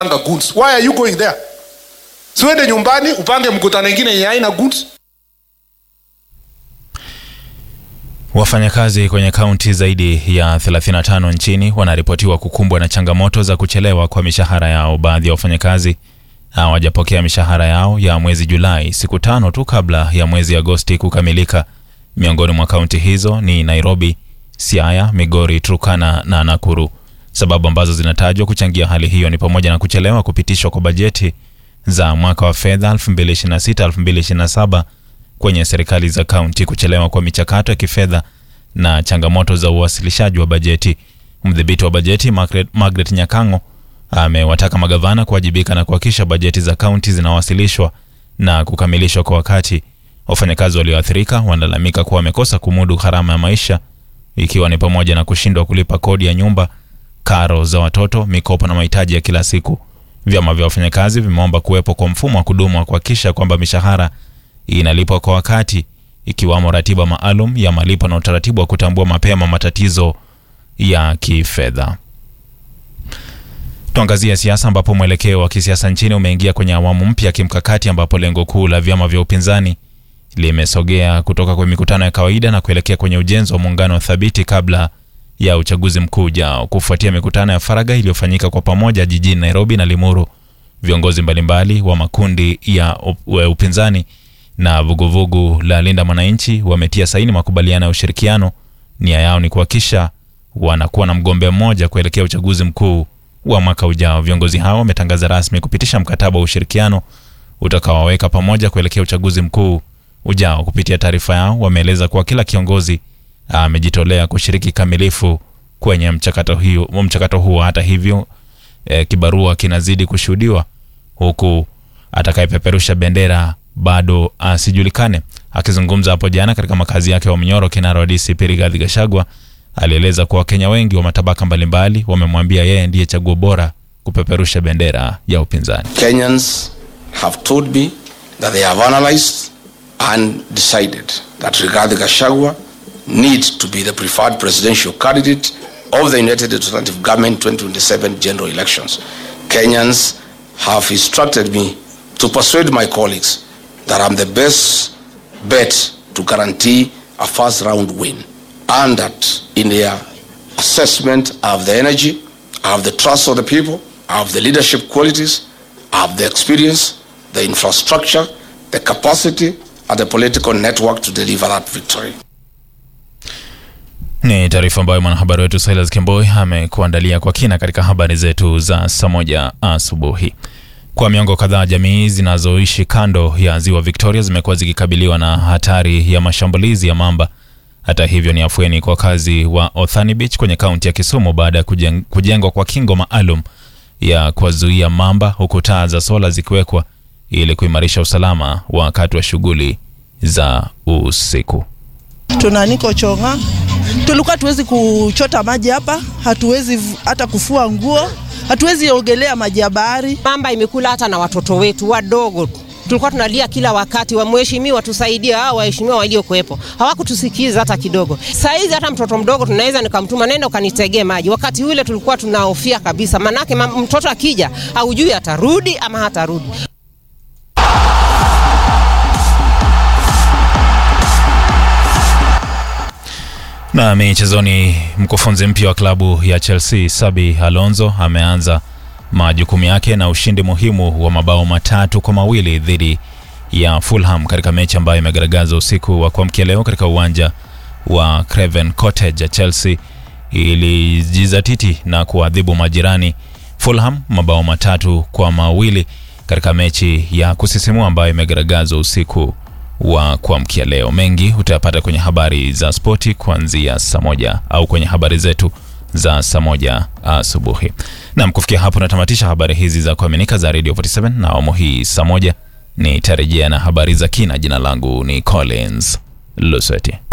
panga goods. Why are you going there? Siwende nyumbani upange mkutano ingine yenye haina goods. Wafanyakazi kwenye kaunti zaidi ya 35 nchini wanaripotiwa kukumbwa na changamoto za kuchelewa kwa mishahara yao. Baadhi ya wafanyakazi hawajapokea mishahara yao ya mwezi Julai siku tano tu kabla ya mwezi Agosti kukamilika. Miongoni mwa kaunti hizo ni Nairobi, Siaya, Migori, Turkana na Nakuru. Sababu ambazo zinatajwa kuchangia hali hiyo ni pamoja na kuchelewa kupitishwa kwa bajeti za mwaka wa fedha 2026-2027 kwenye serikali za kaunti, kuchelewa kwa michakato ya kifedha na changamoto za uwasilishaji wa bajeti. Mdhibiti wa bajeti Margaret, Margaret Nyakango amewataka magavana kuwajibika na kuhakikisha bajeti za kaunti zinawasilishwa na kukamilishwa kwa wakati. Wafanyakazi walioathirika wanalalamika kuwa wamekosa kumudu gharama ya maisha, ikiwa ni pamoja na kushindwa kulipa kodi ya nyumba, karo za watoto, mikopo na mahitaji ya kila siku. Vyama vya wafanyakazi vimeomba kuwepo kwa mfumo wa kudumu wa kuhakikisha kwamba mishahara inalipwa kwa wakati, ikiwamo ratiba maalum ya malipo na utaratibu wa kutambua mapema matatizo ya kifedha. Tuangazie siasa ambapo mwelekeo wa kisiasa nchini umeingia kwenye awamu mpya ya kimkakati ambapo lengo kuu la vyama vya upinzani limesogea kutoka kwenye mikutano ya kawaida na kuelekea kwenye ujenzi wa muungano thabiti kabla ya uchaguzi mkuu ujao. Kufuatia mikutano ya faragha iliyofanyika kwa pamoja jijini Nairobi na Limuru, viongozi mbalimbali wa makundi ya upinzani na vuguvugu la Linda Mwananchi wametia saini makubaliano ya ushirikiano. Nia yao ni kuhakikisha wanakuwa na mgombea mmoja kuelekea uchaguzi mkuu wa mwaka ujao. Viongozi hao wametangaza rasmi kupitisha mkataba wa ushirikiano utakaowaweka pamoja kuelekea uchaguzi mkuu ujao. Kupitia taarifa yao, wameeleza kuwa kila kiongozi amejitolea kushiriki kamilifu kwenye mchakato hiyo mchakato huo. Hata hivyo, e, kibarua kinazidi kushuhudiwa huku atakayepeperusha bendera bado asijulikane. Akizungumza hapo jana katika makazi yake wa Mnyoro, kinara wa DCP Rigathi Gachagua alieleza kuwa Wakenya wengi wa matabaka mbalimbali wamemwambia yeye ndiye chaguo bora kupeperusha bendera ya upinzani. Kenyans have told me that they have analyzed and decided that Rigathi Gachagua needs to be the preferred presidential candidate of the United Alternative Government 2027 general elections. Kenyans have instructed me to persuade my colleagues that I'm the best bet to guarantee a first round win and that in their assessment I have the energy, I have the trust of the people, I have the leadership qualities, I have the experience, the infrastructure, the capacity and the political network to deliver that victory. Ni taarifa ambayo mwanahabari wetu Silas Kemboi amekuandalia kwa kina katika habari zetu za saa moja asubuhi. Kwa miongo kadhaa jamii zinazoishi kando ya ziwa Victoria zimekuwa zikikabiliwa na hatari ya mashambulizi ya mamba. Hata hivyo, ni afueni kwa wakazi wa Othani Beach kwenye kaunti ya Kisumu baada ya kujeng, kujengwa kwa kingo maalum ya kuwazuia mamba, huku taa za sola zikiwekwa ili kuimarisha usalama wakati wa shughuli za usiku. Tuna niko chonga, tulikuwa tuwezi kuchota maji hapa, hatuwezi hata kufua nguo, hatuwezi ogelea maji ya bahari. Mamba imekula hata na watoto wetu wadogo tulikuwa tunalia kila wakati, wamheshimiwa tusaidie, hao waheshimiwa waliokuwepo hawakutusikiza hata kidogo. Saa hizi hata mtoto mdogo tunaweza nikamtuma, nenda ukanitegee maji. Wakati ule tulikuwa tunahofia kabisa, manake mtoto akija haujui atarudi ama hatarudi. Na michezoni, mkufunzi mpya wa klabu ya Chelsea Sabi Alonso ameanza majukumu yake na ushindi muhimu wa mabao matatu kwa mawili dhidi ya Fulham katika mechi ambayo imegaragaza usiku wa kuamkia leo katika uwanja wa Craven Cottage. Chelsea ilijizatiti na kuadhibu majirani Fulham mabao matatu kwa mawili katika mechi ya kusisimua ambayo imegaragazwa usiku wa kuamkia leo. Mengi utayapata kwenye habari za spoti kuanzia saa moja au kwenye habari zetu za saa moja asubuhi. Nam, kufikia hapo natamatisha habari hizi za kuaminika za Radio 47 na awamu hii saa moja nitarejea na habari za kina. Jina langu ni Collins Lusweti.